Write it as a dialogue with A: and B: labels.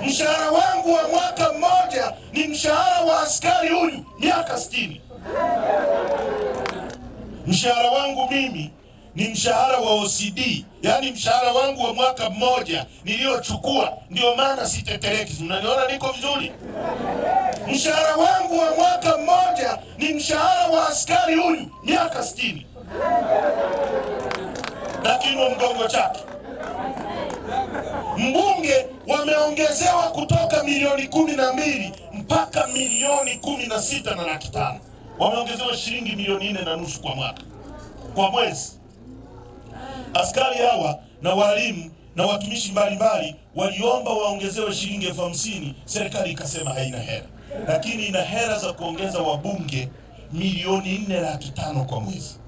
A: Mshahara wangu wa mwaka mmoja ni mshahara wa askari huyu miaka 60. Mshahara wangu mimi ni mshahara wa OCD, yaani mshahara wangu wa mwaka mmoja niliyochukua. Ndio maana sitetereki, mnaniona niko vizuri. Mshahara wangu wa mwaka mmoja ni mshahara wa askari huyu miaka 60, lakini wa mgongo chake mbunge wameongezewa kutoka milioni kumi na mbili mpaka milioni kumi na sita na laki tano wameongezewa shilingi milioni nne na nusu kwa mwaka kwa mwezi. Askari hawa na walimu na watumishi mbalimbali waliomba waongezewe shilingi elfu hamsini serikali ikasema haina hela, lakini ina hela za kuongeza wabunge milioni nne laki tano kwa mwezi.